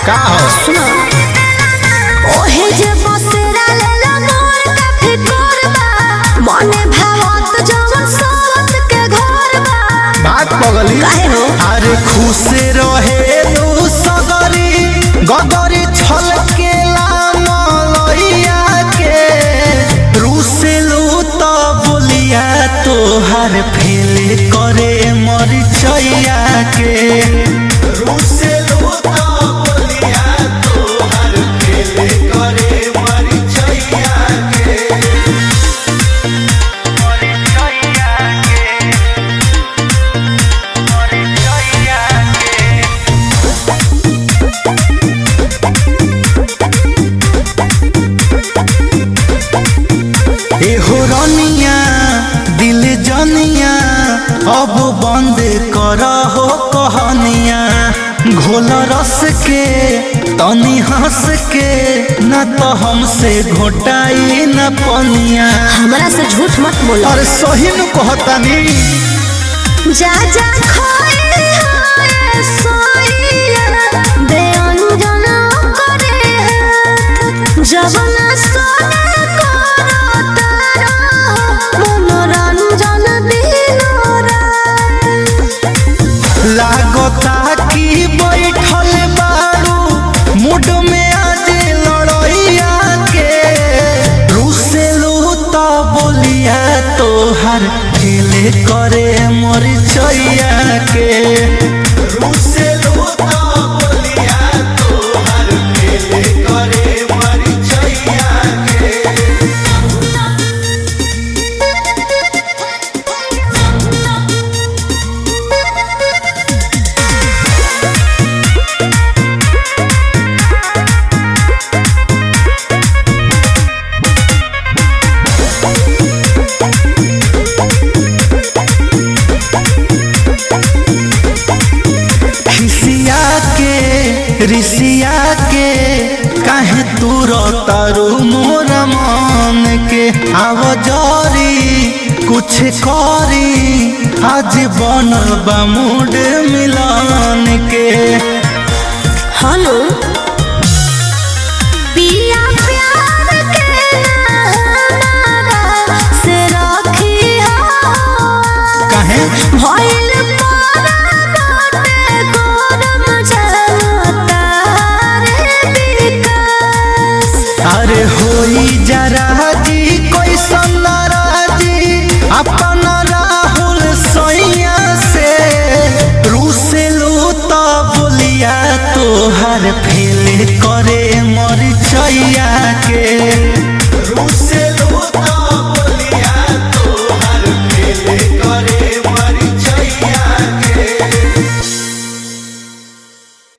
का हो सुनो ओहे जे बसेरा लेला मोर काफी कोरबा मने भावत जवन सोवत के घर बा बात पगली काहे हो? अरे खुश रहे तू सगरी गगरी छल के मलैया के रुसेलू तो बोलिया तोहर फेले करे मरिचैया के रुसेलू तो बोलिया तोहर फेले करे मरिचैया के एहो रनिया दिल जनिया अब बंद कर हो कहनिया घोल रस के तनी हंस के न तो हमसे घोटाई न पनिया हमरा से झूठ मत बोलो अरे सही न कहतानी जा जा खोए होए सोइया बेअंजन करे हाथ जवन सोने करो तारा मनोरंजन दिनो रात लागता कि बैठल बारू मुड में आज लड़ैया के रुसेलू तो बोलिया तोहर खेले करे मरिचैया के रुसेलू तो बोलिया तोहर खेले करे मरिचैया के खिसिया के रिसिया के काहे तू तारू मोर मन के आव जरी कुछ करी आज बन मूड मिलन के हेलो पिया प्यार के हमारा से रखी हो काहे भइल पारा बाटे गरम जनता रे विकास अरे होई जरा जी कोई नाराजी अपन राहुल सैया से रुसेलू तो बोलिया तोहर फेले करे मरिचैया के रुस